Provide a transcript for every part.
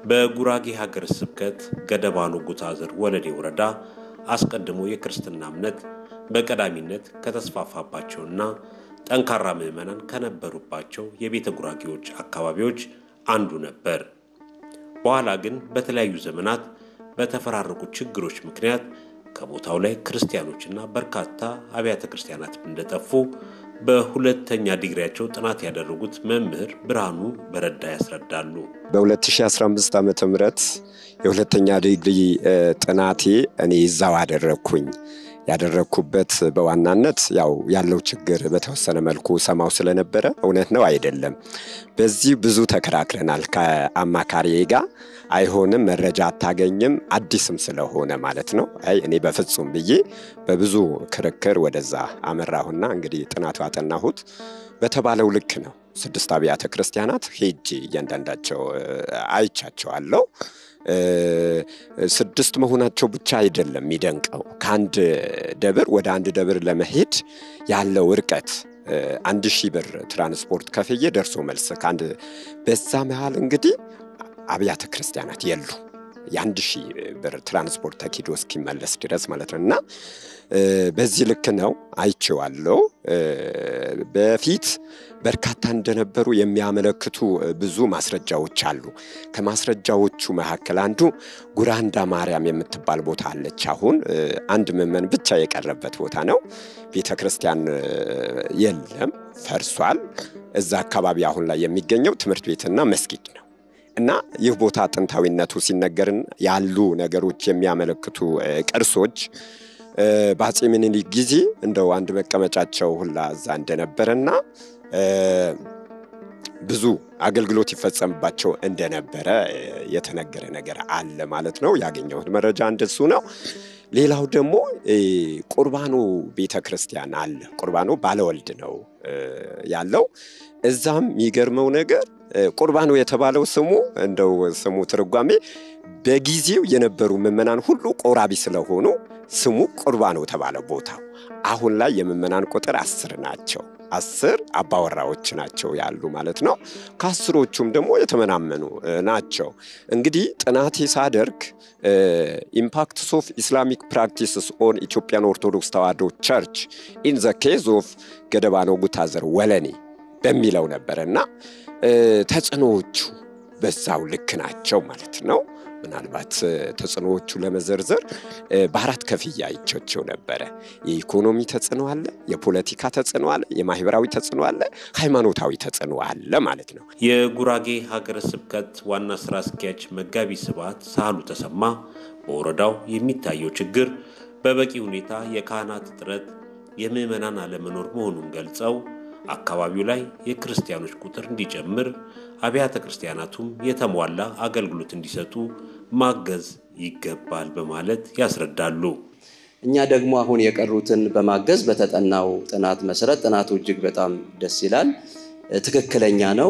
በጉራጌ ሀገረ ስብከት ገደባኖ ጉታዘር ወለዴ ወረዳ አስቀድሞ የክርስትና እምነት በቀዳሚነት ከተስፋፋባቸውና ጠንካራ ምዕመናን ከነበሩባቸው የቤተ ጉራጌዎች አካባቢዎች አንዱ ነበር። በኋላ ግን በተለያዩ ዘመናት በተፈራረቁ ችግሮች ምክንያት ከቦታው ላይ ክርስቲያኖችና በርካታ አብያተ ክርስቲያናት እንደጠፉ በሁለተኛ ዲግሪያቸው ጥናት ያደረጉት መምህር ብርሃኑ በረዳ ያስረዳሉ። በ2015 ዓመተ ምህረት የሁለተኛ ዲግሪ ጥናቴ እኔ ይዛው አደረግኩኝ። ያደረግኩበት በዋናነት ያው ያለው ችግር በተወሰነ መልኩ ሰማው ስለነበረ እውነት ነው አይደለም፣ በዚህ ብዙ ተከራክረናል ከአማካሪዬ ጋር። አይሆንም፣ መረጃ አታገኝም፣ አዲስም ስለሆነ ማለት ነው። አይ እኔ በፍጹም ብዬ በብዙ ክርክር ወደዛ አመራሁና እንግዲህ ጥናቱ አጠናሁት። በተባለው ልክ ነው። ስድስት አብያተ ክርስቲያናት ሄጄ እያንዳንዳቸው አይቻቸዋለሁ። ስድስት መሆናቸው ብቻ አይደለም የሚደንቀው፣ ከአንድ ደብር ወደ አንድ ደብር ለመሄድ ያለው እርቀት አንድ ሺህ ብር ትራንስፖርት ከፍዬ ደርሶ መልስ ከአንድ በዛ መሃል እንግዲህ አብያተ ክርስቲያናት የሉ የአንድ ሺህ ብር ትራንስፖርት ተኪዶ እስኪመለስ ድረስ ማለት ነው። እና በዚህ ልክ ነው አይቼዋለሁ። በፊት በርካታ እንደነበሩ የሚያመለክቱ ብዙ ማስረጃዎች አሉ። ከማስረጃዎቹ መካከል አንዱ ጉራንዳ ማርያም የምትባል ቦታ አለች። አሁን አንድ ምዕመን ብቻ የቀረበት ቦታ ነው። ቤተ ክርስቲያን የለም፣ ፈርሷል። እዛ አካባቢ አሁን ላይ የሚገኘው ትምህርት ቤትና መስጊድ ነው። እና ይህ ቦታ ጥንታዊነቱ ሲነገርን ያሉ ነገሮች የሚያመለክቱ ቅርሶች በአፄ ምኒልክ ጊዜ እንደው አንድ መቀመጫቸው ሁላ እዛ እንደነበረና ብዙ አገልግሎት ይፈጸምባቸው እንደነበረ የተነገረ ነገር አለ ማለት ነው። ያገኘሁት መረጃ እንደሱ ነው። ሌላው ደግሞ ቁርባኖ ቤተ ክርስቲያን አለ። ቁርባኖ ባለወልድ ነው ያለው። እዛም የሚገርመው ነገር ቁርባኖ የተባለው ስሙ እንደው ስሙ ትርጓሜ በጊዜው የነበሩ ምዕመናን ሁሉ ቆራቢ ስለሆኑ ስሙ ቁርባኖ ተባለ ቦታው። አሁን ላይ የምዕመናን ቁጥር አስር ናቸው። አስር አባወራዎች ናቸው ያሉ ማለት ነው። ከአስሮቹም ደግሞ የተመናመኑ ናቸው። እንግዲህ ጥናቴ ሳደርግ ኢምፓክትስ ኦፍ ኢስላሚክ ፕራክቲስስ ኦን ኢትዮጵያን ኦርቶዶክስ ተዋሕዶ ቸርች ኢን ዘ ኬዝ ኦፍ ገደባኖ ጉታዘር ወለኔ በሚለው ነበረ እና ተጽዕኖዎቹ በዛው ልክ ናቸው ማለት ነው። ምናልባት ተጽዕኖዎቹ ለመዘርዘር በአራት ከፍያ አይቻቸው ነበረ። የኢኮኖሚ ተጽዕኖ አለ፣ የፖለቲካ ተጽዕኖ አለ፣ የማህበራዊ ተጽዕኖ አለ፣ ሃይማኖታዊ ተጽዕኖ አለ ማለት ነው። የጉራጌ ሀገረ ስብከት ዋና ስራ አስኪያጅ መጋቢ ስብሐት ሳህሉ ተሰማ በወረዳው የሚታየው ችግር በበቂ ሁኔታ የካህናት እጥረት፣ የምዕመናን አለመኖር መሆኑን ገልጸው አካባቢው ላይ የክርስቲያኖች ቁጥር እንዲጨምር አብያተ ክርስቲያናቱም የተሟላ አገልግሎት እንዲሰጡ ማገዝ ይገባል በማለት ያስረዳሉ። እኛ ደግሞ አሁን የቀሩትን በማገዝ በተጠናው ጥናት መሰረት ጥናቱ እጅግ በጣም ደስ ይላል፣ ትክክለኛ ነው።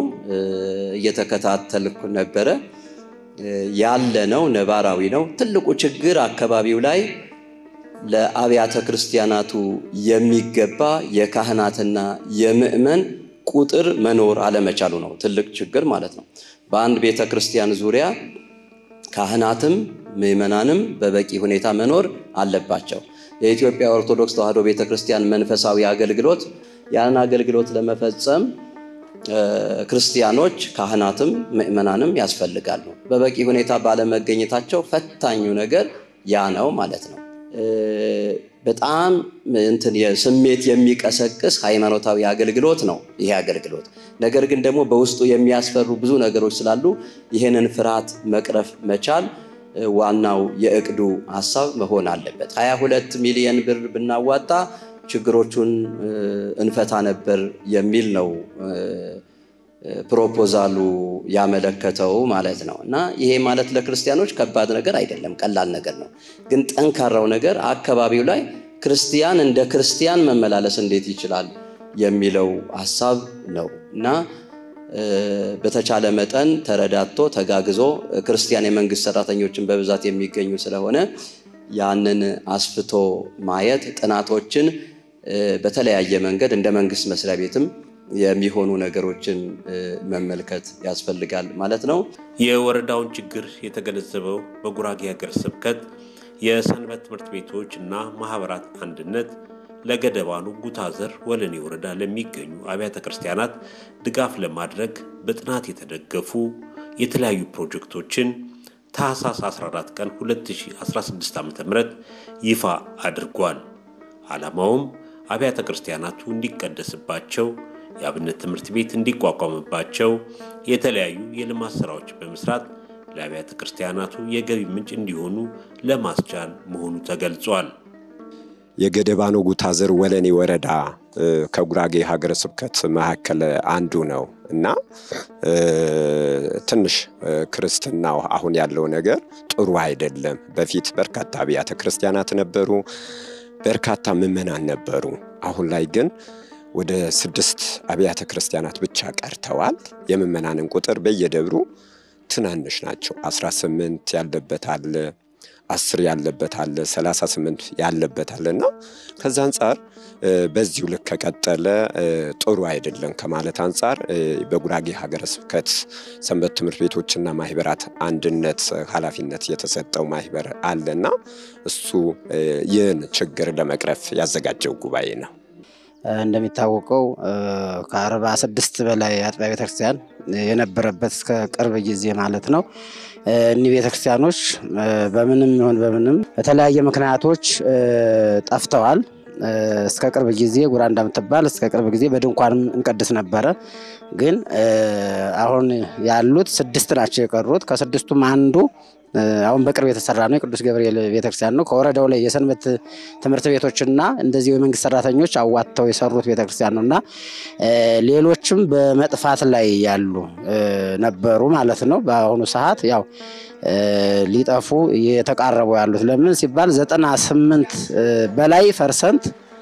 እየተከታተልኩ ነበረ። ያለ ነው፣ ነባራዊ ነው። ትልቁ ችግር አካባቢው ላይ ለአብያተ ክርስቲያናቱ የሚገባ የካህናትና የምእመን ቁጥር መኖር አለመቻሉ ነው ትልቅ ችግር ማለት ነው። በአንድ ቤተ ክርስቲያን ዙሪያ ካህናትም ምእመናንም በበቂ ሁኔታ መኖር አለባቸው። የኢትዮጵያ ኦርቶዶክስ ተዋሕዶ ቤተ ክርስቲያን መንፈሳዊ አገልግሎት ያን አገልግሎት ለመፈጸም ክርስቲያኖች ካህናትም ምእመናንም ያስፈልጋሉ። በበቂ ሁኔታ ባለመገኘታቸው ፈታኙ ነገር ያ ነው ማለት ነው። በጣም እንትን የስሜት የሚቀሰቅስ ሃይማኖታዊ አገልግሎት ነው ይሄ አገልግሎት። ነገር ግን ደግሞ በውስጡ የሚያስፈሩ ብዙ ነገሮች ስላሉ ይህንን ፍርሃት መቅረፍ መቻል ዋናው የእቅዱ ሀሳብ መሆን አለበት። 22 ሚሊየን ብር ብናዋጣ ችግሮቹን እንፈታ ነበር የሚል ነው ፕሮፖዛሉ ያመለከተው ማለት ነው። እና ይሄ ማለት ለክርስቲያኖች ከባድ ነገር አይደለም፣ ቀላል ነገር ነው። ግን ጠንካራው ነገር አካባቢው ላይ ክርስቲያን እንደ ክርስቲያን መመላለስ እንዴት ይችላል የሚለው ሀሳብ ነው እና በተቻለ መጠን ተረዳቶ ተጋግዞ ክርስቲያን የመንግስት ሰራተኞችን በብዛት የሚገኙ ስለሆነ ያንን አስፍቶ ማየት ጥናቶችን በተለያየ መንገድ እንደ መንግስት መስሪያ ቤትም የሚሆኑ ነገሮችን መመልከት ያስፈልጋል ማለት ነው። የወረዳውን ችግር የተገነዘበው በጉራጌ ሀገረ ስብከት የሰንበት ትምህርት ቤቶች እና ማህበራት አንድነት ለገደባኑ ጉታዘር ወለኔ ወረዳ ለሚገኙ አብያተ ክርስቲያናት ድጋፍ ለማድረግ በጥናት የተደገፉ የተለያዩ ፕሮጀክቶችን ታህሳስ 14 ቀን 2016 ዓ ም ይፋ አድርጓል። ዓላማውም አብያተ ክርስቲያናቱ እንዲቀደስባቸው፣ የአብነት ትምህርት ቤት እንዲቋቋምባቸው፣ የተለያዩ የልማት ሥራዎች በመስራት ለአብያተ ክርስቲያናቱ የገቢ ምንጭ እንዲሆኑ ለማስቻል መሆኑ ተገልጿል። የገደባኖ ጉታዘር ወለኔ ወረዳ ከጉራጌ ሀገረ ስብከት መካከል አንዱ ነው እና ትንሽ ክርስትናው አሁን ያለው ነገር ጥሩ አይደለም። በፊት በርካታ አብያተ ክርስቲያናት ነበሩ፣ በርካታ ምዕመናን ነበሩ። አሁን ላይ ግን ወደ ስድስት አብያተ ክርስቲያናት ብቻ ቀርተዋል። የምዕመናንን ቁጥር በየደብሩ ትናንሽ ናቸው። 18 ያለበት አለ አስር ያለበት አለ፣ 38 ያለበት አለ እና ከዛ አንጻር በዚሁ ልክ ከቀጠለ ጥሩ አይደለም ከማለት አንጻር በጉራጌ ሀገረ ስብከት ሰንበት ትምህርት ቤቶችና ማህበራት አንድነት ኃላፊነት የተሰጠው ማህበር አለና እሱ ይህን ችግር ለመቅረፍ ያዘጋጀው ጉባኤ ነው። እንደሚታወቀው ከአርባ ስድስት በላይ አጥቢያ ቤተክርስቲያን የነበረበት እስከ ቅርብ ጊዜ ማለት ነው። እኒህ ቤተክርስቲያኖች በምንም ይሁን በምንም በተለያየ ምክንያቶች ጠፍተዋል። እስከ ቅርብ ጊዜ ጉራ እንደምትባል እስከ ቅርብ ጊዜ በድንኳንም እንቀድስ ነበረ። ግን አሁን ያሉት ስድስት ናቸው የቀሩት። ከስድስቱም አንዱ አሁን በቅርብ የተሰራ ነው። የቅዱስ ገብርኤል ቤተክርስቲያን ነው። ከወረዳው ላይ የሰንበት ትምህርት ቤቶችና እንደዚሁ የመንግስት ሰራተኞች አዋጥተው የሰሩት ቤተክርስቲያን ነው እና ሌሎችም በመጥፋት ላይ ያሉ ነበሩ ማለት ነው። በአሁኑ ሰዓት ያው ሊጠፉ የተቃረቡ ያሉት ለምን ሲባል ዘጠና ስምንት በላይ ፐርሰንት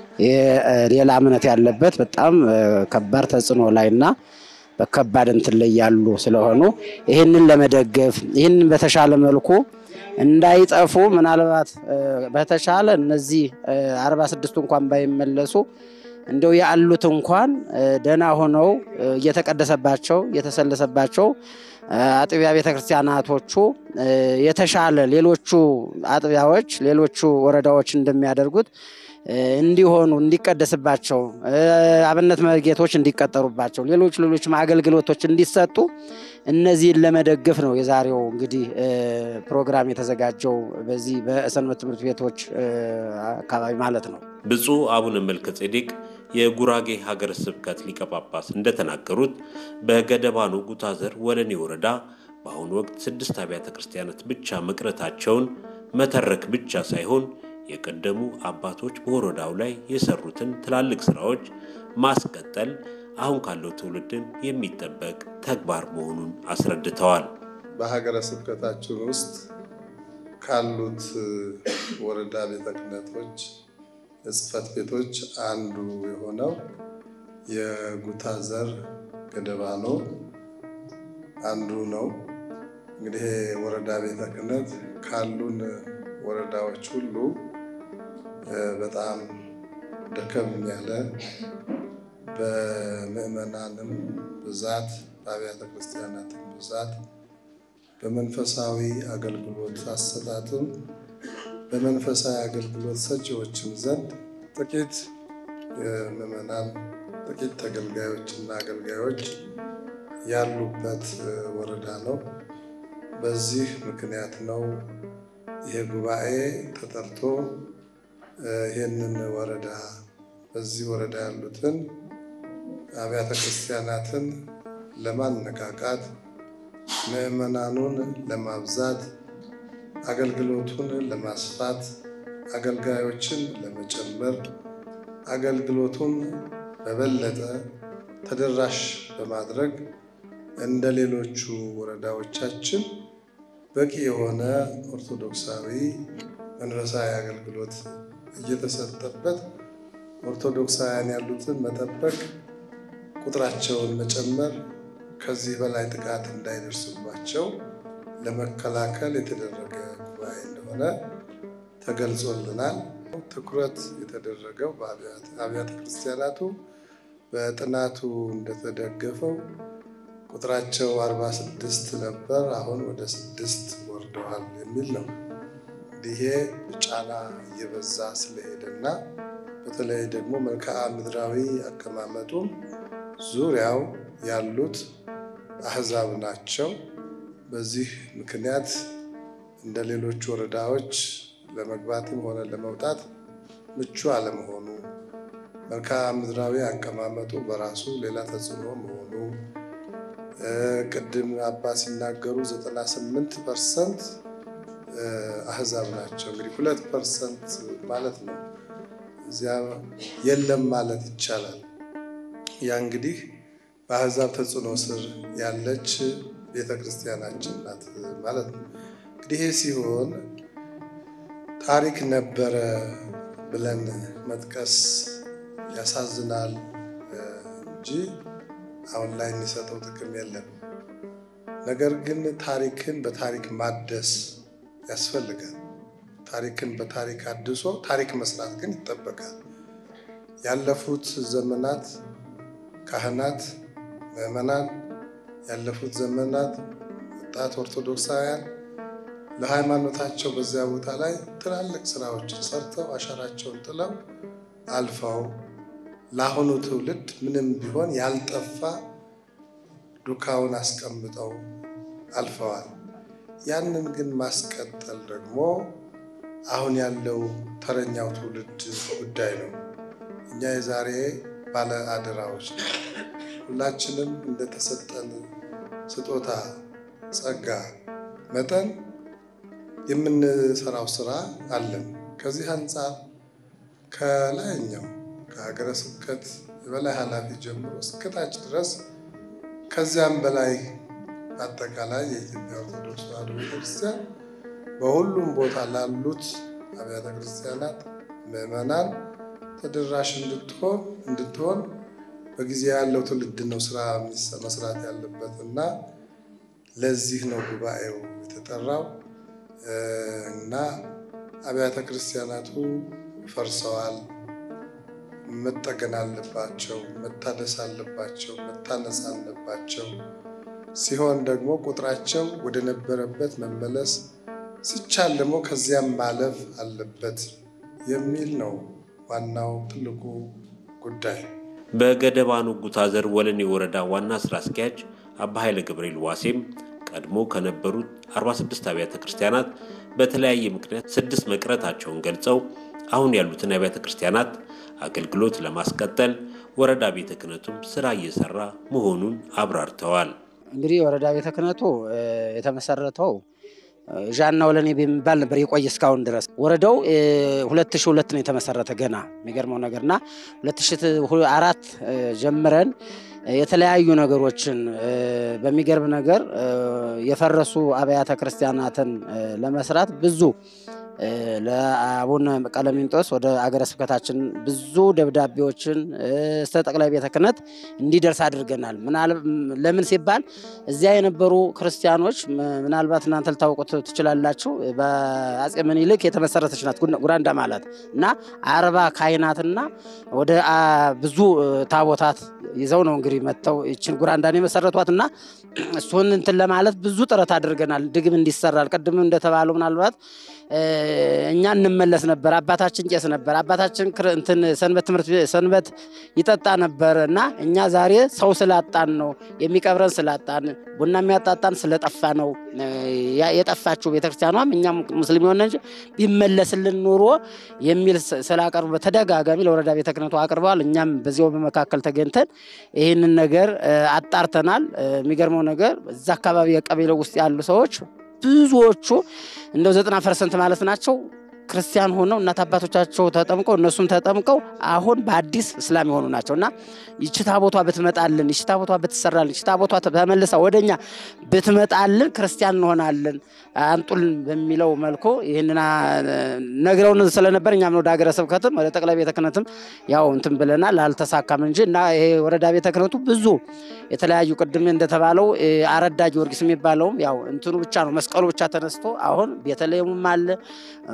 ሌላ እምነት ያለበት በጣም ከባድ ተጽዕኖ ላይና በከባድ እንትን ላይ ያሉ ስለሆኑ ይህንን ለመደገፍ ይህንን በተሻለ መልኩ እንዳይጠፉ ምናልባት በተሻለ እነዚህ አርባ ስድስቱ እንኳን ባይመለሱ እንደው ያሉት እንኳን ደህና ሆነው እየተቀደሰባቸው እየተሰለሰባቸው አጥቢያ ቤተክርስቲያናቶቹ የተሻለ ሌሎቹ አጥቢያዎች ሌሎቹ ወረዳዎች እንደሚያደርጉት እንዲሆኑ እንዲቀደስባቸው አብነት መርጌቶች እንዲቀጠሩባቸው ሌሎች ሌሎችም አገልግሎቶች እንዲሰጡ እነዚህን ለመደገፍ ነው የዛሬው እንግዲህ ፕሮግራም የተዘጋጀው በዚህ በሰንበት ትምህርት ቤቶች አካባቢ ማለት ነው። ብፁዕ አቡነ መልከ ጼዴቅ የጉራጌ ሀገረ ስብከት ሊቀ ጳጳስ እንደተናገሩት በገደባኖ ጉታዘር ወለኔ ወረዳ በአሁኑ ወቅት ስድስት አብያተ ክርስቲያናት ብቻ መቅረታቸውን መተረክ ብቻ ሳይሆን የቀደሙ አባቶች በወረዳው ላይ የሰሩትን ትላልቅ ስራዎች ማስቀጠል አሁን ካለው ትውልድም የሚጠበቅ ተግባር መሆኑን አስረድተዋል። በሀገረ ስብከታችን ውስጥ ካሉት ወረዳ ቤተ ክህነቶች የጽሕፈት ቤቶች አንዱ የሆነው የጉታዘር ገደባኖ አንዱ ነው። እንግዲህ ወረዳ ቤተ ክህነት ካሉን ወረዳዎች ሁሉ በጣም ደከም ያለ በምዕመናንም ብዛት በአብያተ ክርስቲያናትም ብዛት በመንፈሳዊ አገልግሎት አሰጣጥም በመንፈሳዊ አገልግሎት ሰጪዎችም ዘንድ ጥቂት ምዕመናን ጥቂት ተገልጋዮችና አገልጋዮች ያሉበት ወረዳ ነው። በዚህ ምክንያት ነው ይሄ ጉባኤ ተጠርቶ ይህንን ወረዳ በዚህ ወረዳ ያሉትን አብያተ ክርስቲያናትን ለማነቃቃት ምዕመናኑን ለማብዛት አገልግሎቱን ለማስፋት አገልጋዮችን ለመጨመር አገልግሎቱን በበለጠ ተደራሽ በማድረግ እንደ ሌሎቹ ወረዳዎቻችን በቂ የሆነ ኦርቶዶክሳዊ መንፈሳዊ አገልግሎት እየተሰጠበት ኦርቶዶክሳውያን ያሉትን መጠበቅ፣ ቁጥራቸውን መጨመር፣ ከዚህ በላይ ጥቃት እንዳይደርስባቸው ለመከላከል የተደረገ ጉባኤ እንደሆነ ተገልጾልናል። ትኩረት የተደረገው በአብያተ ክርስቲያናቱ በጥናቱ እንደተደገፈው ቁጥራቸው 46 ነበር፣ አሁን ወደ ስድስት ወርደዋል የሚል ነው። ይሄ ጫና እየበዛ ስለሄደና በተለይ ደግሞ መልክዓ ምድራዊ አቀማመጡም ዙሪያው ያሉት አህዛብ ናቸው። በዚህ ምክንያት እንደ ሌሎች ወረዳዎች ለመግባትም ሆነ ለመውጣት ምቹ አለመሆኑ፣ መልክዓ ምድራዊ አቀማመጡ በራሱ ሌላ ተጽዕኖ መሆኑ ቅድም አባ ሲናገሩ 98 ፐርሰንት አህዛብ ናቸው። እንግዲህ ሁለት ፐርሰንት ማለት ነው እዚያ የለም ማለት ይቻላል። ያ እንግዲህ በአህዛብ ተጽዕኖ ስር ያለች ቤተ ክርስቲያናችን ናት ማለት ነው። እንግዲህ ይህ ሲሆን ታሪክ ነበረ ብለን መጥቀስ ያሳዝናል እንጂ አሁን ላይ የሚሰጠው ጥቅም የለም። ነገር ግን ታሪክን በታሪክ ማደስ ያስፈልጋል። ታሪክን በታሪክ አድሶ ታሪክ መስራት ግን ይጠበቃል። ያለፉት ዘመናት ካህናት፣ ምዕመናን፣ ያለፉት ዘመናት ወጣት ኦርቶዶክሳውያን ለሃይማኖታቸው በዚያ ቦታ ላይ ትላልቅ ስራዎችን ሰርተው አሻራቸውን ጥለው አልፈው ለአሁኑ ትውልድ ምንም ቢሆን ያልጠፋ ዱካውን አስቀምጠው አልፈዋል። ያንን ግን ማስቀጠል ደግሞ አሁን ያለው ተረኛው ትውልድ ጉዳይ ነው። እኛ የዛሬ ባለ አደራዎች ነው። ሁላችንም እንደተሰጠን ስጦታ ጸጋ መጠን የምንሰራው ስራ አለን። ከዚህ አንጻር ከላይኛው ከሀገረ ስብከት የበላይ ኃላፊ ጀምሮ እስከታች ድረስ ከዚያም በላይ አጠቃላይ የኢትዮጵያ ኦርቶዶክስ ተዋሕዶ ቤተክርስቲያን በሁሉም ቦታ ላሉት አብያተ ክርስቲያናት ምዕመናን ተደራሽ እንድትሆን እንድትሆን በጊዜ ያለው ትውልድ ነው ስራ መስራት ያለበት እና ለዚህ ነው ጉባኤው የተጠራው እና አብያተ ክርስቲያናቱ ፈርሰዋል፣ መጠገን አለባቸው፣ መታደስ አለባቸው፣ መታነጽ አለባቸው። ሲሆን ደግሞ ቁጥራቸው ወደ ነበረበት መመለስ ሲቻል ደግሞ ከዚያም ማለፍ አለበት የሚል ነው ዋናው ትልቁ ጉዳይ። በገደባኑ ጉታዘር ወለኔ ወረዳ ዋና ስራ አስኪያጅ አባ ኃይለ ገብርኤል ዋሴም ቀድሞ ከነበሩት 46 አብያተ ክርስቲያናት በተለያየ ምክንያት ስድስት መቅረታቸውን ገልጸው አሁን ያሉትን አብያተ ክርስቲያናት አገልግሎት ለማስቀጠል ወረዳ ቤተ ክህነቱም ስራ እየሰራ መሆኑን አብራርተዋል። እንግዲህ የወረዳ ቤተ ክህነቱ የተመሰረተው ዣና ወለኔ በሚባል ነበር የቆየ እስካሁን ድረስ። ወረዳው ሁለት ሺህ ሁለት ነው የተመሰረተ ገና የሚገርመው ነገርና ሁለት ሺህ አራት ጀምረን የተለያዩ ነገሮችን በሚገርም ነገር የፈረሱ አብያተ ክርስቲያናትን ለመስራት ብዙ ለአቡነ ቀለሚንጦስ ወደ አገረ ስብከታችን ብዙ ደብዳቤዎችን እስከ ጠቅላይ ቤተ ክህነት እንዲደርስ አድርገናል። ለምን ሲባል እዚያ የነበሩ ክርስቲያኖች ምናልባት እናንተ ልታውቁት ትችላላችሁ። በአፄ ምኒልክ የተመሰረተች ናት ጉራንዳ ማለት እና አርባ ካህናትና ወደ ብዙ ታቦታት ይዘው ነው እንግዲህ መጥተው ይችን ጉራንዳን የመሰረቷት እና እሱን እንትን ለማለት ብዙ ጥረት አድርገናል። ድግም እንዲሰራል ቅድም እንደተባለው ምናልባት እኛ እንመለስ ነበር። አባታችን ቄስ ነበር። አባታችን እንትን ሰንበት ትምህርት ሰንበት ይጠጣ ነበር እና እኛ ዛሬ ሰው ስላጣን ነው የሚቀብረን ስላጣን ቡና የሚያጣጣን ስለጠፋ ነው የጠፋችው ቤተክርስቲያኗም እኛም ሙስሊም የሆነ እንጂ ቢመለስልን ኑሮ የሚል ስላቀርቡ በተደጋጋሚ ለወረዳ ቤተ ክህነቱ አቅርበዋል። እኛም በዚያው በመካከል ተገኝተን ይህንን ነገር አጣርተናል። የሚገርመው ነገር እዛ አካባቢ የቀበሌው ውስጥ ያሉ ሰዎች ብዙዎቹ እንደው ዘጠና ፐርሰንት ማለት ናቸው ክርስቲያን ሆነው እናት አባቶቻቸው ተጠምቀው እነሱም ተጠምቀው አሁን በአዲስ እስላም የሆኑ ናቸው እና ይቺ ታቦቷ ብትመጣልን፣ ይቺ ታቦቷ ብትሰራልን፣ ይቺ ታቦቷ ተመልሳ ወደኛ ብትመጣልን ክርስቲያን እንሆናለን አንጡልን በሚለው መልኩ ይህንን ነግረውን ስለነበር እኛም ወደ ሀገረ ስብከትም ወደ ጠቅላይ ቤተ ክህነትም ያው እንትን ብለናል። አልተሳካም እንጂ እና ይሄ ወረዳ ቤተ ክህነቱ ብዙ የተለያዩ ቅድም እንደተባለው አረዳ ጊዮርጊስ የሚባለውም ያው እንትኑ ብቻ ነው መስቀሉ ብቻ ተነስቶ አሁን ቤተልሔሙም አለ ሙሉ ቤተ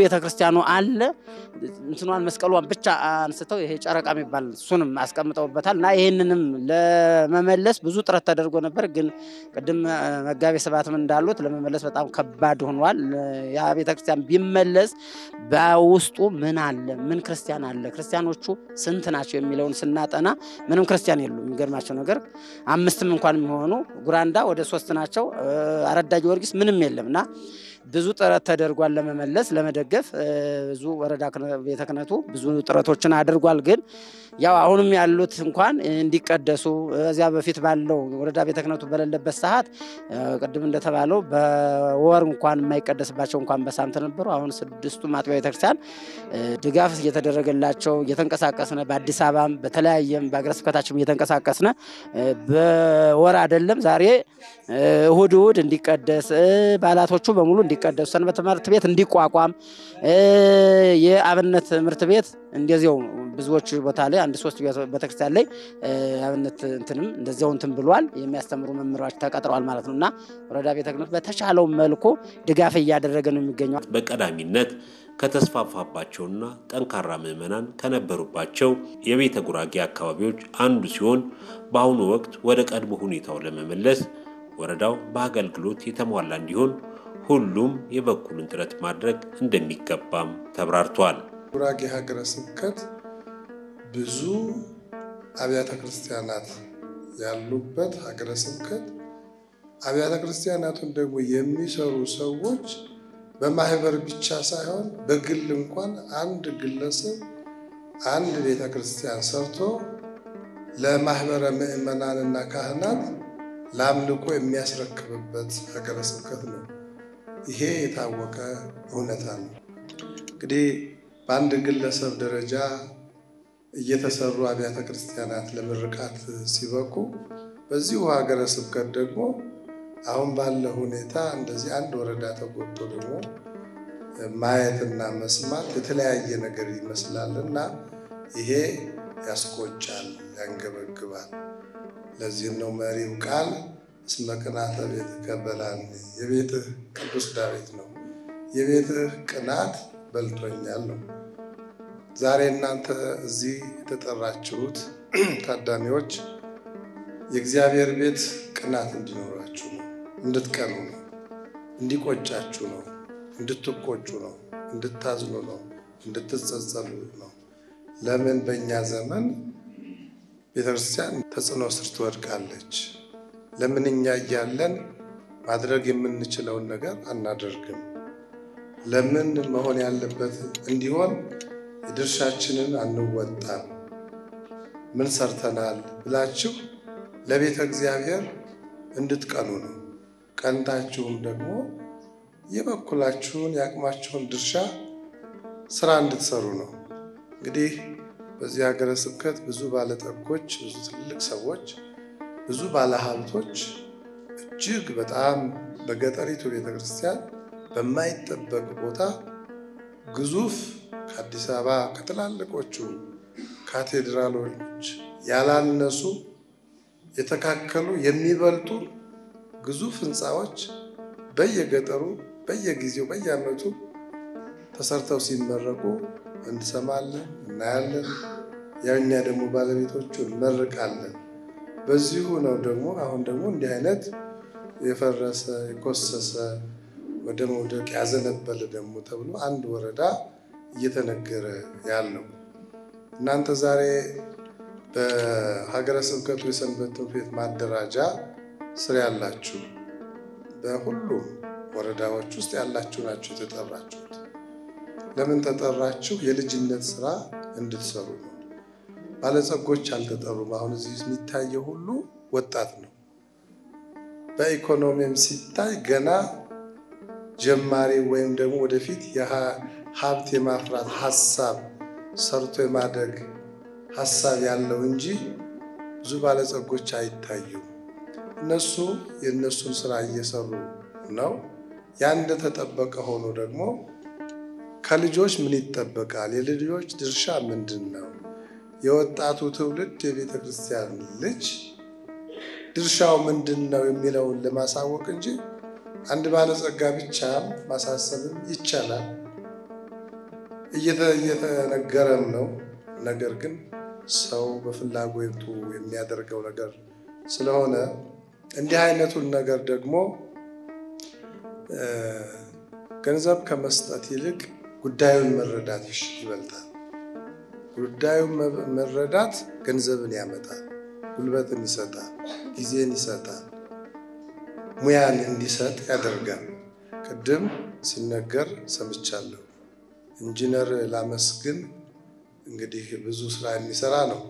ቤተ ክርስቲያኑ አለ። እንትኗን መስቀሏን ብቻ አንስተው ይሄ ጨረቃ የሚባል እሱንም አስቀምጠውበታል እና ይህንንም ለመመለስ ብዙ ጥረት ተደርጎ ነበር። ግን ቅድም መጋቤ ስብዓትም እንዳሉት ለመመለስ በጣም ከባድ ሆኗል። ያ ቤተ ክርስቲያን ቢመለስ በውስጡ ምን አለ? ምን ክርስቲያን አለ? ክርስቲያኖቹ ስንት ናቸው የሚለውን ስናጠና ምንም ክርስቲያን የሉም። የሚገርማቸው ነገር አምስትም እንኳን የሚሆኑ ጉራንዳ ወደ ሶስት ናቸው። አረዳ ጊዮርጊስ ምንም የለም እና ብዙ ጥረት ተደርጓል ለመመለስ ለመደገፍ። ብዙ ወረዳ ቤተ ክህነቱ ብዙ ጥረቶችን አድርጓል። ግን ያው አሁንም ያሉት እንኳን እንዲቀደሱ እዚያ በፊት ባለው ወረዳ ቤተ ክህነቱ በሌለበት ሰዓት ቅድም እንደተባለው በወር እንኳን የማይቀደስባቸው እንኳን በሳምንት ነበሩ። አሁን ስድስቱም አጥቢያ ቤተክርስቲያን ድጋፍ እየተደረገላቸው እየተንቀሳቀስነ በአዲስ አበባም በተለያየም በአገረ ስብከታችም እየተንቀሳቀስነ በወር አይደለም ዛሬ እሁድ እሁድ እንዲቀደስ በዓላቶቹ በሙሉ እንዲቀደሱ ሰንበት ትምህርት ቤት እንዲቋቋም የአብነት ትምህርት ቤት እንደዚያው ብዙዎች ቦታ ላይ አንድ ሶስት ቤተክርስቲያን ላይ አብነት እንትንም እንደዚያው እንትን ብሏል። የሚያስተምሩ መምህራች ተቀጥረዋል ማለት ነው እና ወረዳ ቤተ ክህነት በተሻለው መልኩ ድጋፍ እያደረገ ነው የሚገኘው። በቀዳሚነት ከተስፋፋባቸውና ጠንካራ ምዕመናን ከነበሩባቸው የቤተ ጉራጌ አካባቢዎች አንዱ ሲሆን በአሁኑ ወቅት ወደ ቀድሞ ሁኔታው ለመመለስ ወረዳው በአገልግሎት የተሟላ እንዲሆን ሁሉም የበኩሉን ጥረት ማድረግ እንደሚገባም ተብራርቷል። ጉራጌ ሀገረ ስብከት ብዙ አብያተ ክርስቲያናት ያሉበት ሀገረ ስብከት፣ አብያተ ክርስቲያናቱን ደግሞ የሚሰሩ ሰዎች በማህበር ብቻ ሳይሆን በግል እንኳን አንድ ግለሰብ አንድ ቤተ ክርስቲያን ሰርቶ ለማህበረ ምዕመናንና ካህናት ለአምልኮ የሚያስረክብበት ሀገረ ስብከት ነው። ይሄ የታወቀ እውነታ ነው። እንግዲህ በአንድ ግለሰብ ደረጃ እየተሰሩ አብያተ ክርስቲያናት ለምርቃት ሲበቁ በዚሁ ሀገረ ስብከት ደግሞ አሁን ባለ ሁኔታ እንደዚህ አንድ ወረዳ ተጎድቶ ደግሞ ማየትና መስማት የተለያየ ነገር ይመስላል እና ይሄ ያስቆጫል፣ ያንገበግባል። ለዚህም ነው መሪው ቃል እስመ ቅንዓተ ቤትከ በልዐኒ፣ የቤትህ ቅዱስ ዳዊት ነው የቤትህ ቅናት በልቶኛል ነው። ዛሬ እናንተ እዚህ የተጠራችሁት ታዳሚዎች የእግዚአብሔር ቤት ቅናት እንዲኖራችሁ ነው፣ እንድትቀኑ ነው፣ እንዲቆጫችሁ ነው፣ እንድትቆጩ ነው፣ እንድታዝኑ ነው፣ እንድትጸጸሉ ነው። ለምን በእኛ ዘመን ቤተክርስቲያን ተጽዕኖ ስር ትወድቃለች? ለምን እኛ እያለን ማድረግ የምንችለውን ነገር አናደርግም? ለምን መሆን ያለበት እንዲሆን የድርሻችንን አንወጣም? ምን ሰርተናል ብላችሁ ለቤተ እግዚአብሔር እንድትቀኑ ነው። ቀንታችሁም ደግሞ የበኩላችሁን የአቅማችሁን ድርሻ ስራ እንድትሰሩ ነው። እንግዲህ በዚህ ሀገረ ስብከት ብዙ ባለጠጎች፣ ብዙ ትልቅ ሰዎች፣ ብዙ ባለሀብቶች እጅግ በጣም በገጠሪቱ ቤተ ክርስቲያን በማይጠበቅ ቦታ ግዙፍ ከአዲስ አበባ ከትላልቆቹ ካቴድራሎች ያላነሱ የተካከሉ የሚበልጡ ግዙፍ ህንፃዎች በየገጠሩ በየጊዜው በየዓመቱ ተሰርተው ሲመረቁ እንሰማለን፣ እናያለን። ያኛ ደግሞ ባለቤቶቹ እንመርቃለን። በዚሁ ነው ደግሞ አሁን ደግሞ እንዲህ አይነት የፈረሰ የኮሰሰ ወደ መውደቅ ያዘነበለ ደግሞ ተብሎ አንድ ወረዳ እየተነገረ ያለው እናንተ ዛሬ በሀገረ ስብከቱ የሰንበት ትምህርት ቤት ማደራጃ ስር ያላችሁ በሁሉም ወረዳዎች ውስጥ ያላችሁ ናችሁ የተጠራችሁት። ለምን ተጠራችሁ? የልጅነት ስራ እንድትሰሩ ነው። ባለጸጎች አልተጠሩም። አሁን እዚህ የሚታየው ሁሉ ወጣት ነው። በኢኮኖሚም ሲታይ ገና ጀማሪ ወይም ደግሞ ወደፊት ሀብት የማፍራት ሀሳብ ሰርቶ የማደግ ሀሳብ ያለው እንጂ ብዙ ባለጸጎች አይታዩም። እነሱ የእነሱን ስራ እየሰሩ ነው። ያ እንደተጠበቀ ሆኖ ደግሞ ከልጆች ምን ይጠበቃል? የልጆች ድርሻ ምንድን ነው? የወጣቱ ትውልድ የቤተ ክርስቲያን ልጅ ድርሻው ምንድን ነው የሚለውን ለማሳወቅ እንጂ አንድ ባለጸጋ ብቻ ማሳሰብም ይቻላል። እየተነገረም ነው። ነገር ግን ሰው በፍላጎቱ የሚያደርገው ነገር ስለሆነ እንዲህ አይነቱን ነገር ደግሞ ገንዘብ ከመስጠት ይልቅ ጉዳዩን መረዳት ይበልጣል። ጉዳዩን መረዳት ገንዘብን ያመጣል፣ ጉልበትን ይሰጣል፣ ጊዜን ይሰጣል፣ ሙያን እንዲሰጥ ያደርጋል። ቅድም ሲነገር ሰምቻለሁ። ኢንጂነር ላመስግን እንግዲህ ብዙ ስራ የሚሰራ ነው።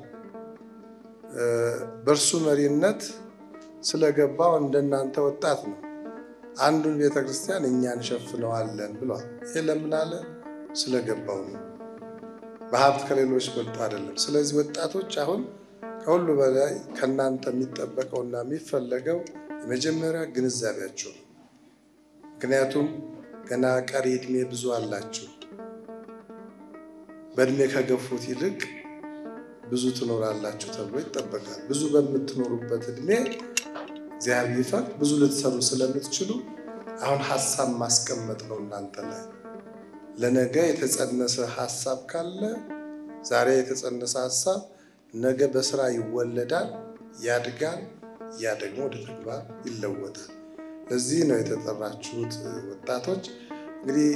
በእርሱ መሪነት ስለገባው እንደናንተ ወጣት ነው። አንዱን ቤተ ክርስቲያን እኛ እንሸፍነዋለን ብሏል። ይሄ ለምን አለ? ስለገባው ነው። በሀብት ከሌሎች በልጦ አይደለም። ስለዚህ ወጣቶች አሁን ከሁሉ በላይ ከእናንተ የሚጠበቀውና የሚፈለገው የመጀመሪያ ግንዛቤያቸው ነው። ምክንያቱም ገና ቀሪ ዕድሜ ብዙ አላችሁ። በእድሜ ከገፉት ይልቅ ብዙ ትኖራላችሁ ተብሎ ይጠበቃል። ብዙ በምትኖሩበት እድሜ እግዚአብሔር ቢፈቅድ ብዙ ልትሰሩ ስለምትችሉ አሁን ሀሳብ ማስቀመጥ ነው እናንተ ላይ። ለነገ የተጸነሰ ሀሳብ ካለ ዛሬ የተጸነሰ ሀሳብ ነገ በስራ ይወለዳል፣ ያድጋል። ያ ደግሞ ወደ ተግባር ይለወጣል። ለዚህ ነው የተጠራችሁት ወጣቶች እንግዲህ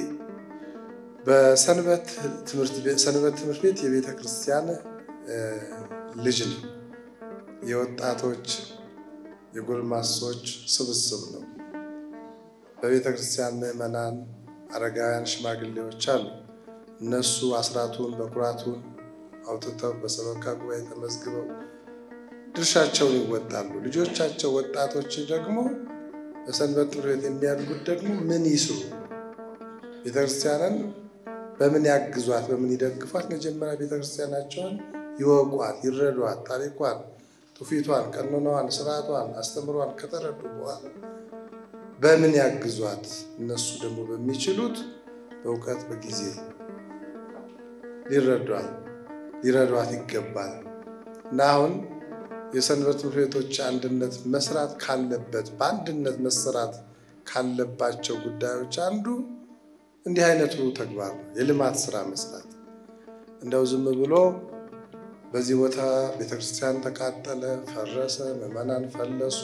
በሰንበት ትምህርት ቤት የቤተ ክርስቲያን ልጅ ነው። የወጣቶች የጎልማሶች ስብስብ ነው። በቤተ ክርስቲያን ምዕመናን፣ አረጋውያን፣ ሽማግሌዎች አሉ። እነሱ አስራቱን በኩራቱን አውጥተው በሰበካ ጉባኤ ተመዝግበው ድርሻቸውን ይወጣሉ። ልጆቻቸው ወጣቶች ደግሞ በሰንበት ትምህርት ቤት የሚያድጉት ደግሞ ምን ይስሩ ቤተክርስቲያንን በምን ያግዟት፣ በምን ይደግፏት? መጀመሪያ ቤተክርስቲያናቸውን ይወቋት፣ ይረዷት፣ ታሪኳን፣ ትውፊቷን፣ ቀኖናዋን፣ ስርዓቷን፣ አስተምሯን ከተረዱ በኋላ በምን ያግዟት? እነሱ ደግሞ በሚችሉት በእውቀት በጊዜ ሊረዷት ሊረዷት ይገባል እና አሁን የሰንበት ትምህርት ቤቶች አንድነት መስራት ካለበት በአንድነት መሰራት ካለባቸው ጉዳዮች አንዱ እንዲህ አይነቱ ተግባር ነው። የልማት ስራ መስራት እንደው ዝም ብሎ በዚህ ቦታ ቤተክርስቲያን ተቃጠለ፣ ፈረሰ፣ ምዕመናን ፈለሱ፣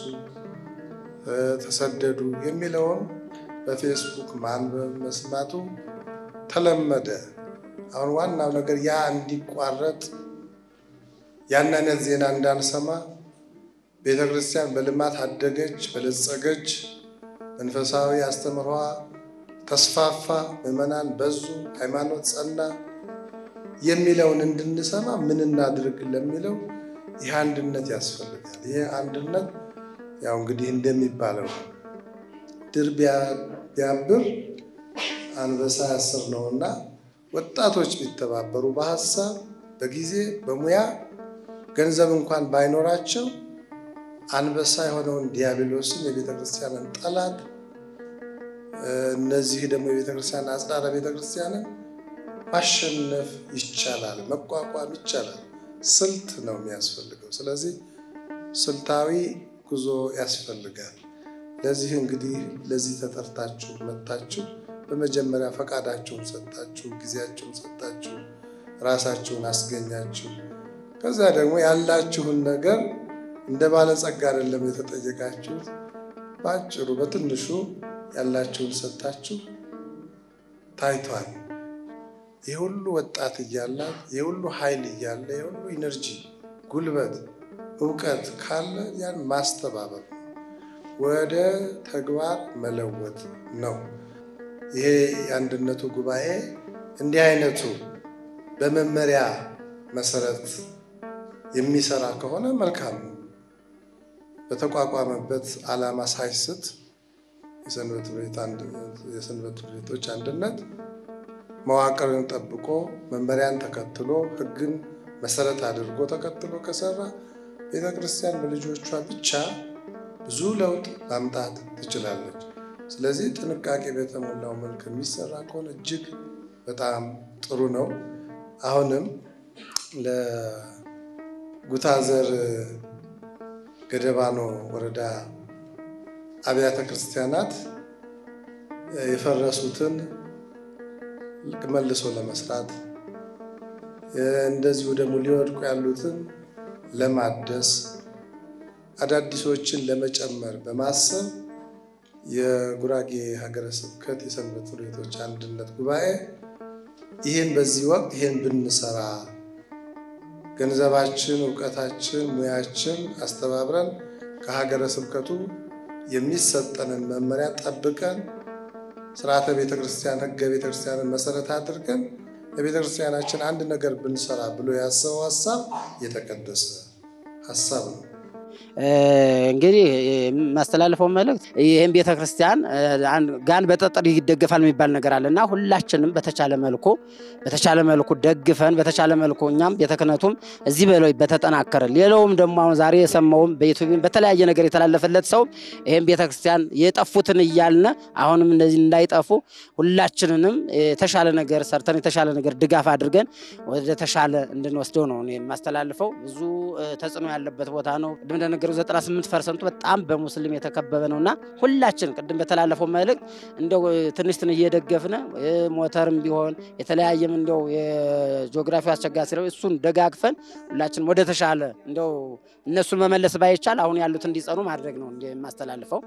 ተሰደዱ የሚለውን በፌስቡክ ማንበብ መስማቱ ተለመደ። አሁን ዋናው ነገር ያ እንዲቋረጥ ያን አይነት ዜና እንዳንሰማ ቤተክርስቲያን በልማት አደገች፣ በለጸገች፣ መንፈሳዊ አስተምህሯ ተስፋፋ፣ ምዕመናን በዙ፣ ሃይማኖት ጸና የሚለውን እንድንሰማ ምን እናድርግ ለሚለው ይህ አንድነት ያስፈልጋል። ይህ አንድነት ያው እንግዲህ እንደሚባለው ድር ቢያብር አንበሳ ያስር ነውና ወጣቶች ቢተባበሩ በሀሳብ በጊዜ በሙያ ገንዘብ እንኳን ባይኖራቸው አንበሳ የሆነውን ዲያብሎስን የቤተ ክርስቲያንን ጠላት እነዚህ ደግሞ የቤተ ክርስቲያን አጽዳረ ቤተ ክርስቲያንን ማሸነፍ ይቻላል፣ መቋቋም ይቻላል። ስልት ነው የሚያስፈልገው። ስለዚህ ስልታዊ ጉዞ ያስፈልጋል። ለዚህ እንግዲህ ለዚህ ተጠርታችሁ መጥታችሁ በመጀመሪያ ፈቃዳችሁን ሰጣችሁ፣ ጊዜያችሁን ሰጣችሁ፣ ራሳችሁን አስገኛችሁ። ከዛ ደግሞ ያላችሁን ነገር እንደ ባለጸጋ አይደለም የተጠየቃችሁት፣ በአጭሩ በትንሹ ያላችሁን ሰጣችሁ ታይቷል። ይህ ሁሉ ወጣት እያለ ይህ ሁሉ ኃይል እያለ ይህ ሁሉ ኢነርጂ፣ ጉልበት፣ እውቀት ካለ ያን ማስተባበር ነው፣ ወደ ተግባር መለወጥ ነው። ይሄ የአንድነቱ ጉባኤ እንዲህ አይነቱ በመመሪያ መሰረት የሚሰራ ከሆነ መልካም ነው። በተቋቋመበት ዓላማ ሳይስት የሰንበት ትምህርት ቤቶች አንድነት መዋቅርን ጠብቆ መመሪያን ተከትሎ ሕግን መሰረት አድርጎ ተከትሎ ከሰራ ቤተ ክርስቲያን በልጆቿ ብቻ ብዙ ለውጥ ማምጣት ትችላለች። ስለዚህ ጥንቃቄ በተሞላው መልክ የሚሰራ ከሆነ እጅግ በጣም ጥሩ ነው። አሁንም ለጉታዘር ገደባኖ ወረዳ አብያተ ክርስቲያናት የፈረሱትን መልሶ ለመስራት እንደዚሁ ደግሞ ሊወድቁ ያሉትን ለማደስ አዳዲሶችን ለመጨመር በማሰብ የጉራጌ ሀገረ ስብከት የሰንበት ትምህርት ቤቶች አንድነት ጉባኤ ይህን በዚህ ወቅት ይህን ብንሰራ ገንዘባችን፣ እውቀታችን፣ ሙያችን አስተባብረን ከሀገረ ስብከቱ የሚሰጠንን መመሪያ ጠብቀን ስርዓተ ቤተ ክርስቲያን ሕገ ቤተ ክርስቲያንን መሰረት አድርገን ለቤተ ክርስቲያናችን አንድ ነገር ብንሰራ ብሎ ያሰበው ሀሳብ የተቀደሰ ሀሳብ ነው። እንግዲህ የማስተላልፈው መልእክት ይህም ቤተ ክርስቲያን ጋን በጠጠር ይደገፋል የሚባል ነገር አለ እና ሁላችንም በተቻለ መልኩ በተቻለ መልኩ ደግፈን በተቻለ መልኩ እኛም ቤተ ክህነቱም እዚህ በላይ በተጠናከረ ሌላውም ደግሞ አሁን ዛሬ የሰማውም በዩቱብም በተለያየ ነገር የተላለፈለት ሰው ይህም ቤተ ክርስቲያን የጠፉትን እያልነ አሁንም እንደዚህ እንዳይጠፉ ሁላችንንም የተሻለ ነገር ሰርተን የተሻለ ነገር ድጋፍ አድርገን ወደ ተሻለ እንድንወስደው ነው እኔ የማስተላልፈው። ብዙ ተጽዕኖ ያለበት ቦታ ነው። ቅድም እንደነገሩ 98 ፐርሰንቱ በጣም በሙስሊም የተከበበ ነው እና ሁላችን ቅድም በተላለፈው መልእክት እንደው ትንሽትን እየደገፍነ ሞተርም ቢሆን የተለያየም እንደው የጂኦግራፊ አስቸጋሪ ስለ እሱን ደጋግፈን ሁላችን ወደ ተሻለ እንደው እነሱን መመለስ ባይቻል አሁን ያሉት እንዲጸኑ ማድረግ ነው እንደ የማስተላልፈው።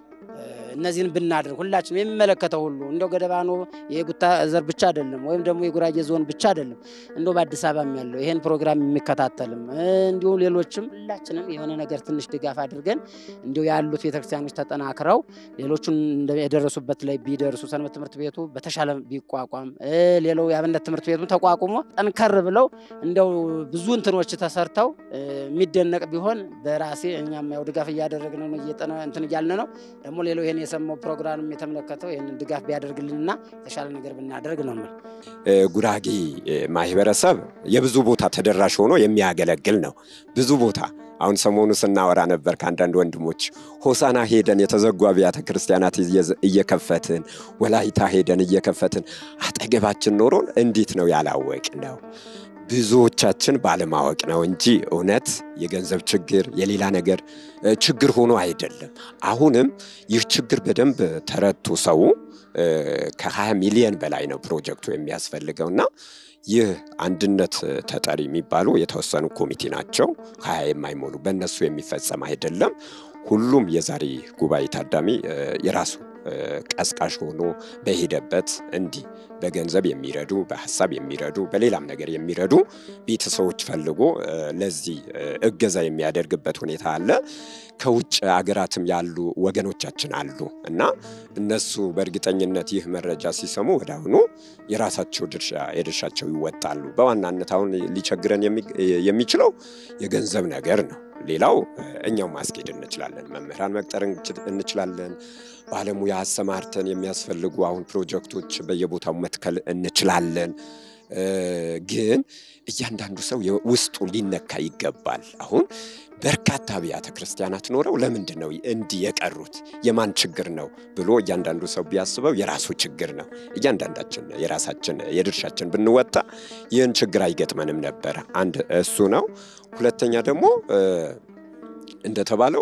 እነዚህን ብናደርግ ሁላችን የሚመለከተው ሁሉ እንደው ገደባኖ የጉታ ዘር ብቻ አይደለም፣ ወይም ደግሞ የጉራጌ ዞን ብቻ አይደለም፣ እንደው በአዲስ አበባም ያለው ይሄን ፕሮግራም የሚከታተልም እንዲሁም ሌሎችም ሁላችንም የሆነ ነገር ትንሽ ድጋፍ አድርገን እንዲሁ ያሉት ቤተክርስቲያኖች ተጠናክረው ሌሎቹን የደረሱበት ላይ ቢደርሱ ሰንበት ትምህርት ቤቱ በተሻለ ቢቋቋም ሌላው የአብነት ትምህርት ቤቱ ተቋቁሞ ጠንከር ብለው እንደው ብዙ እንትኖች ተሰርተው የሚደነቅ ቢሆን በራሴ እኛም ያው ድጋፍ እያደረግን ነው እንትን እያልን ነው ደግሞ ሌላው ይሄን የሰማው ፕሮግራም የተመለከተው ይህንን ድጋፍ ቢያደርግልንና የተሻለ ነገር ብናደርግ ነው የምል። ጉራጌ ማህበረሰብ የብዙ ቦታ ተደራሽ ሆኖ የሚያገለግል ነው። ብዙ ቦታ አሁን ሰሞኑ ስናወራ ነበር ከአንዳንድ ወንድሞች ሆሳና ሄደን የተዘጉ አብያተ ክርስቲያናት እየከፈትን ወላይታ ሄደን እየከፈትን አጠገባችን ኖሮን እንዴት ነው ያላወቅ ነው? ብዙዎቻችን ባለማወቅ ነው እንጂ እውነት የገንዘብ ችግር የሌላ ነገር ችግር ሆኖ አይደለም። አሁንም ይህ ችግር በደንብ ተረድቶ ሰው ከ20 ሚሊዮን በላይ ነው ፕሮጀክቱ የሚያስፈልገውና ይህ አንድነት ተጠሪ የሚባሉ የተወሰኑ ኮሚቴ ናቸው። ሀያ የማይሞሉ በእነሱ የሚፈጸም አይደለም። ሁሉም የዛሬ ጉባኤ ታዳሚ የራሱ ቀስቃሽ ሆኖ በሄደበት እንዲህ በገንዘብ የሚረዱ በሀሳብ የሚረዱ በሌላም ነገር የሚረዱ ቤተሰቦች ፈልጎ ለዚህ እገዛ የሚያደርግበት ሁኔታ አለ። ከውጭ አገራትም ያሉ ወገኖቻችን አሉ እና እነሱ በእርግጠኝነት ይህ መረጃ ሲሰሙ ወደ አሁኑ የራሳቸው ድርሻ የድርሻቸው ይወጣሉ። በዋናነት አሁን ሊቸግረን የሚችለው የገንዘብ ነገር ነው። ሌላው እኛው ማስኬድ እንችላለን። መምህራን መቅጠር እንችላለን። ባለሙያ አሰማርተን የሚያስፈልጉ አሁን ፕሮጀክቶች በየቦታው መትከል እንችላለን። ግን እያንዳንዱ ሰው ውስጡ ሊነካ ይገባል። አሁን በርካታ አብያተ ክርስቲያናት ኖረው ለምንድን ነው እንዲህ የቀሩት? የማን ችግር ነው ብሎ እያንዳንዱ ሰው ቢያስበው የራሱ ችግር ነው። እያንዳንዳችን የራሳችን የድርሻችን ብንወጣ ይህን ችግር አይገጥመንም ነበረ። አንድ እሱ ነው። ሁለተኛ ደግሞ እንደተባለው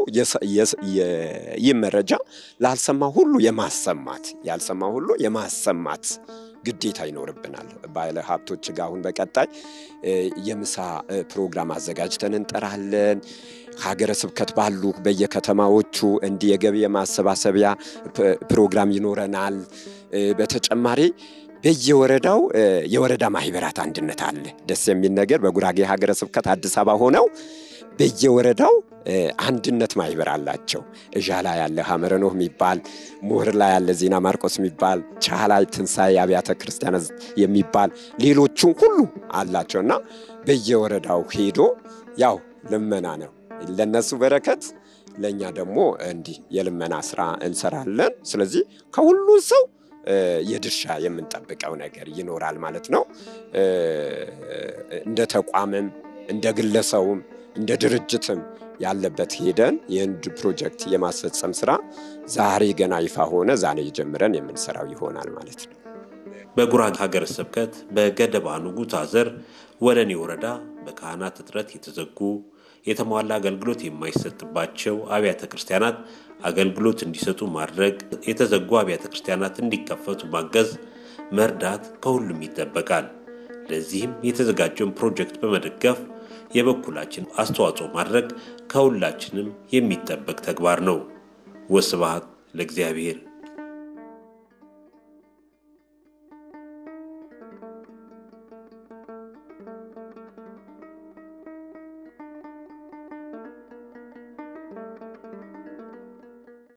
ይህ መረጃ ላልሰማ ሁሉ የማሰማት ያልሰማ ሁሉ የማሰማት ግዴታ ይኖርብናል። ባለ ሀብቶች ጋር አሁን በቀጣይ የምሳ ፕሮግራም አዘጋጅተን እንጠራለን። ሀገረ ስብከት ባሉ በየከተማዎቹ እንዲህ የገቢ የማሰባሰቢያ ፕሮግራም ይኖረናል። በተጨማሪ በየወረዳው የወረዳ ማህበራት አንድነት አለ። ደስ የሚል ነገር በጉራጌ ሀገረ ስብከት አዲስ አበባ ሆነው በየወረዳው አንድነት ማህበር አላቸው። እዣ ላይ ያለ ሐመረ ኖህ የሚባል ሞህር ላይ ያለ ዜና ማርቆስ የሚባል ቻህ ላይ ትንሣኤ አብያተ ክርስቲያናት የሚባል ሌሎቹም ሁሉ አላቸው እና በየወረዳው ሄዶ ያው ልመና ነው ለነሱ በረከት ለእኛ ደግሞ እንዲህ የልመና ስራ እንሰራለን። ስለዚህ ከሁሉ ሰው የድርሻ የምንጠብቀው ነገር ይኖራል ማለት ነው። እንደ ተቋምም እንደ ግለሰቡም እንደ ድርጅትም ያለበት ሄደን የህንድ ፕሮጀክት የማስፈጸም ስራ ዛሬ ገና ይፋ ሆነ ዛሬ ጀምረን የምንሰራው ይሆናል ማለት ነው። በጉራጌ ሀገረ ስብከት በገደባ ንጉታ ዘር ወለኔ ወረዳ በካህናት እጥረት የተዘጉ የተሟላ አገልግሎት የማይሰጥባቸው አብያተ ክርስቲያናት አገልግሎት እንዲሰጡ ማድረግ፣ የተዘጉ አብያተ ክርስቲያናት እንዲከፈቱ ማገዝ መርዳት ከሁሉም ይጠበቃል። ለዚህም የተዘጋጀውን ፕሮጀክት በመደገፍ የበኩላችን አስተዋጽኦ ማድረግ ከሁላችንም የሚጠበቅ ተግባር ነው። ወስብሐት ለእግዚአብሔር።